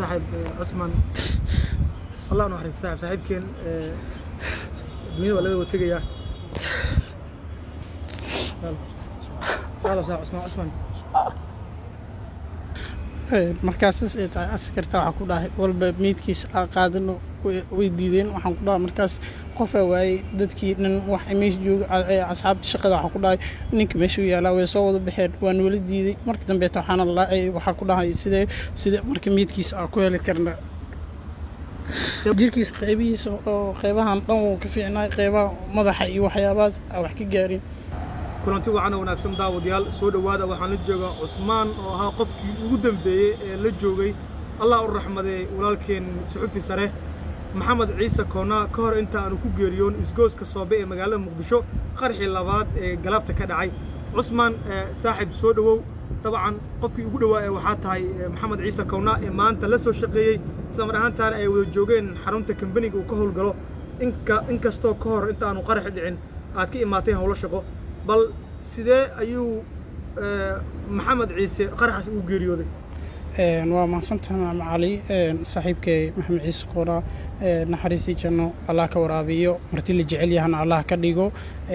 saaxiib cusman allah nu xariis saaxiib saaxiibkeen dunyada waa laga wada tegayaa saaxiib cusman cusman markaasas ay tahay askarta waxaa ku dhahay walba meydkiisa aa qaadano way diideen waxaan ku dhahay markaas qofaa waayey dadkii dhan wax meesha jooga asxaabta shaqada waxaa ku dhahay ninka meesha u yaalaa way soo wada baxeen waan wala diiday marka dambeeta waxaana waxaa ku dhahay sidee sidee marka meydkiisa aa ku heli karna jirkiisa qeybihiisa oo qeybahan dhan wuu ka fiicnaay qeybaha madaxa iyo waxyaabahaas aa wax ka gaarin kulanti wacan wanaagsan daawadayaal soo dhowaada waxaan la joogaa cusmaan oo ahaa qofkii ugu dambeeyey ee la joogay allah u raxmadee walaalkeen suxufi sare maxamed ciise koonaa ka hor inta aanu ku geeriyoon isgooska soobe ee magaalada muqdisho qarxii labaad ee galaabta ka dhacay cusmaan saaxiib soo dhowow dabcan qofkii ugu dhowaa ee waxaa tahay maxamed ciise kownaa ee maanta la soo shaqeeyey isla mar ahaantaana ay wada joogeen xarunta kambaniga uu ka howlgalo in kastoo ka hor inta aanu qaraxi dhicin aad ka imaateen howlo shaqo bal sidee ayuu maxamed ciise qaraxaas ugu geeriyooday waa mahadsantaha maama cali saaxiibkay maxamed ciise koona naxariistii janno allah ka waraabiyo marti la jecel yahana allah ka dhigo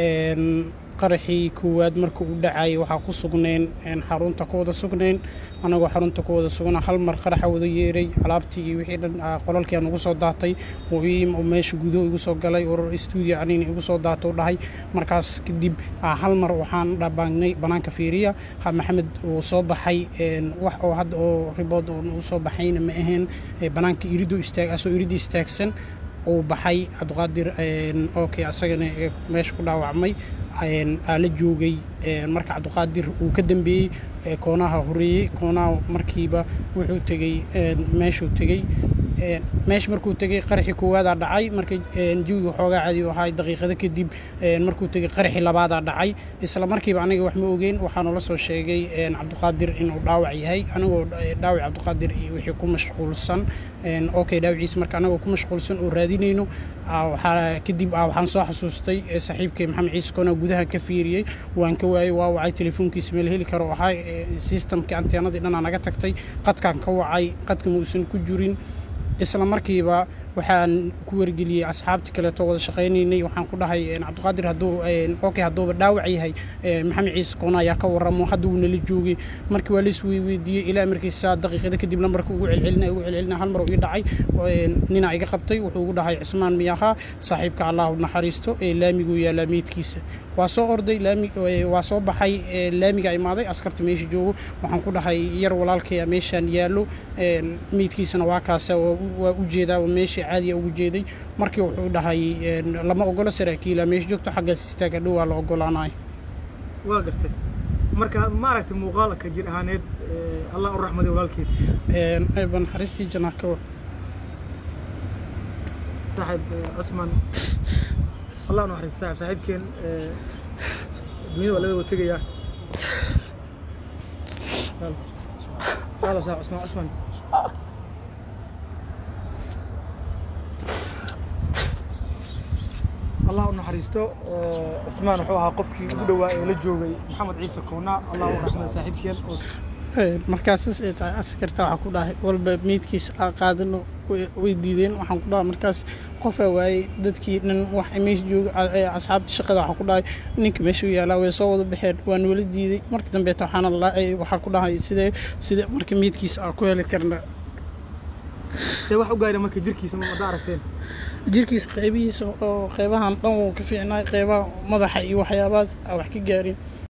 qaraxii koowaad marka uu dhacayay waxaa ku sugnayn xarunta ku wada sugnayn anagoo xarunta ku wada sugnaa hal mar qaraxa wada yeeray alaabtii iyo wixii dhan qolalkii aan ugu soo daatay oo meesha gudo igu soo galay urur stuudio anina igu soo daato dhahay markaas kadib hal mar waxaan dhabaangnay banaanka fiiriya maxamed uu soo baxay wax oo hadda oo ribood uu soo baxayna ma ahayn banaanka iridu istaag asoo iridda istaagsan uu baxay cabdiqaadir okay asagana meesha ku dhaawacmay aa la joogay marka cabdiqaadir uu ka dambeeyey koonaha horeeyey koonaha markiiba wuxuu tegey meeshuu tegey meesha markuu tegey qaraxii koowaadaa dhacay marka jawiga xoogaa cadi u ahay daqiiqado kadib markuu tegey qaraxii labaadaa dhacay isla markiiba aniga wax ma ogeyn waxaanu la soo sheegay cabdiqaadir inuu dhaawac yahay anigoo dhaawac cabdiqaadir iyo wixii ku mashquulsan okay dhaawaciisa marka anagoo ku mashquulsan oo raadinayno waxaa kadib waxaan soo xasuustay saaxiibkay maxamed ciise koona gudaha ka fiiriyey waan ka waayey waa wacay telefoonkiisa meel heli karo ahaa sistamkii anteenadii dhanaa naga tagtay qadkaan ka wacay qadka ma uusan ku jirin isla markiiba waxaan ku wargeliyey asxaabtii kaleeto wada shaqaynaynay waxaan ku dhahay cabdiqaadir hadduu okay hadduuba dhaawac yahay maxamed ciise koona ayaa ka warramo hadda wuu nala joogay markii waa lais weydiiyey ilaa markiisa daqiiqada kadib lambarka ugu celcelina ugu celcelina hal mar uu ii dhacay ninaa iga qabtay wuxuu ugu dhahay cusmaan miyahaa saaxiibka allahu naxariisto ee laamiguu yaalaa meydkiisa waa soo orday laami waa soo baxay laamiga imaaday askarta meesha joogo waxaan ku dhahay yar walaalkaya meeshaan yaallo meydkiisana waa kaasa waa u jeedaa meesha caadiya ugu jeeday markii wuxuu dhahay lama ogolo saraakiila meesha joogto xaggaas istaaga dhow waa la ogolaanayo waa gartay marka ma aragtay muuqaalka jir ahaaneed allah u raxmaday walaalkeed ayba naxariistii janaa ka war saaxiib cusman allah nu xariis saaxiib saaxiibkeen dunyada waa laga wada tegayaa saaxiib cusman cusman allah u naxariisto cusmaan wuxuu ahaa qofkii ugu dhowaa ee la joogay maxamed ciise koona allah u raxmada saaxiibkeen markaasas ay tahay askarta waxaa ku dhahay walba meydkiisa aa qaadano way diideen waxaan ku dhahay markaas qofaa waayey dadkii dhan wax meesha jooga asxaabta shaqada waxaa ku dhahay ninka meesha u yaalaa way soo wada baxeen waan wala diiday marka dambeeta waxaana waxaa ku dhahay sidee sidee marka meydkiisa aa ku heli karna see wax u gaari marka jirkiisa mada aragteen jirkiisa qeybihiisa oo qeybahan dhan wuu ka fiicnaay qeybaha madaxa iyo waxyaabahaas aa wax ka gaarin